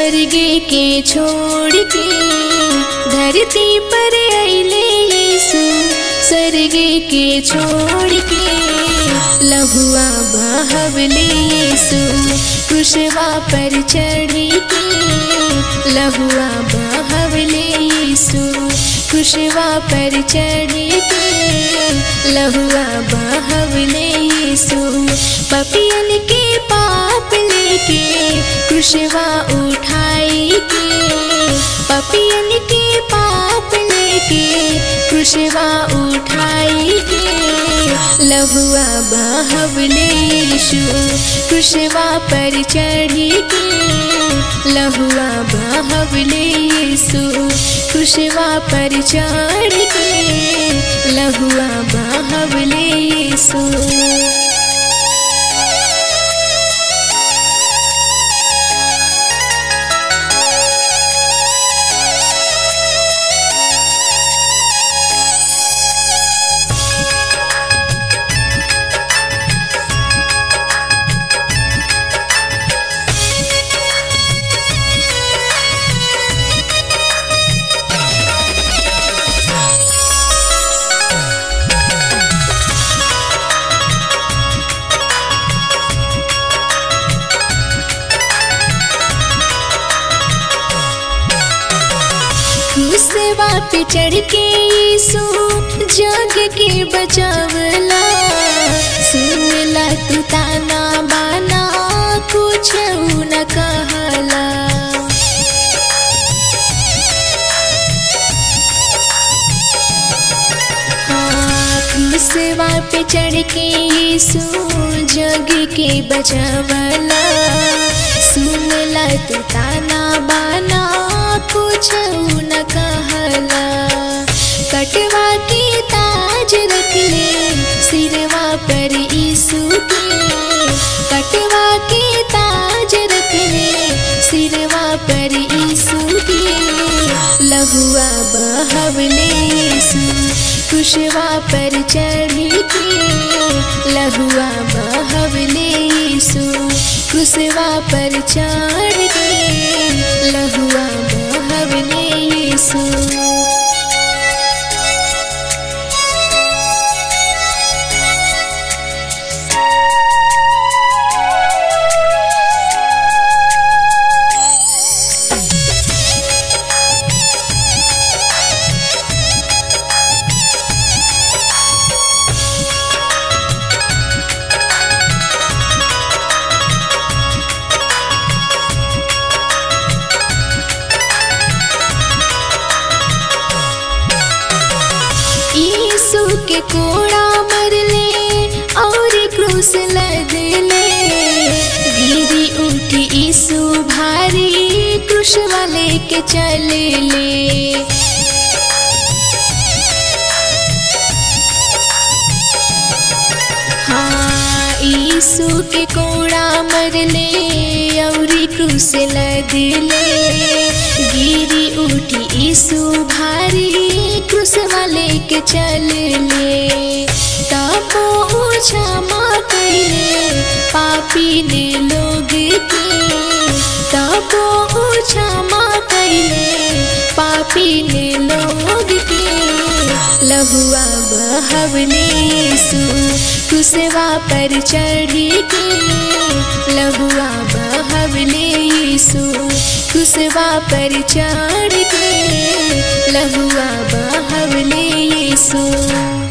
स्वर्ग के छोड़ के धरती पर अले यीशु स्वर्ग के छोड़ के लहुआ बहवले यीशु कुशवा पर चढ़ी के लहुआ बहवले यीशु कुशवा पर चढ़ी के लहुआ बहवले यीशु पपियन के पाप लेके कुशवा उठाई के पपियन के पाप लेके कुशवा उठाई के लहुआ बहवले यीशु कुशवा पर चढ़ी के लहुआ बहवले यीशु कुशवा पर चढ़ के लहुआ बहवले यीशु सेवा पे चढ़ के यीशु जग के बचावला सुनला तू ताना बाना कुछ न कहला हाँ, सेवा पे चढ़ के यीशु जग के बचावला सुनला तू ताना बाना कुछ न कहला कटवा के ताज रख ले सिरवा पर यीशु के कटवा के ताज रख ले सिरवा पर यीशु के लहुआ बहवले यीशु कुशवा पर चढ़ी के लहुआ बहवले यीशु कुशवा पर चढ़ के लहुआ बहवले यीशु यीशु के कोड़ा मरले और क्रूस लदले गिरी उठी यीशु भारी क्रूस वाले के चले ले हाँ यीशु के कोड़ा मरले और क्रूस लदले गिरी उठी यीशु भारी क्रूस वाले के चल ले तबो क्षमा कैले पापी ने लोग के तबो क्षमा कैले पापी ने लोग के लहुआ बहवने यीशु कुसवा पर चढ़ी के लहुआ बहवने यीशु कुसवा पर चढ़ के लहुआ बहवने यीशु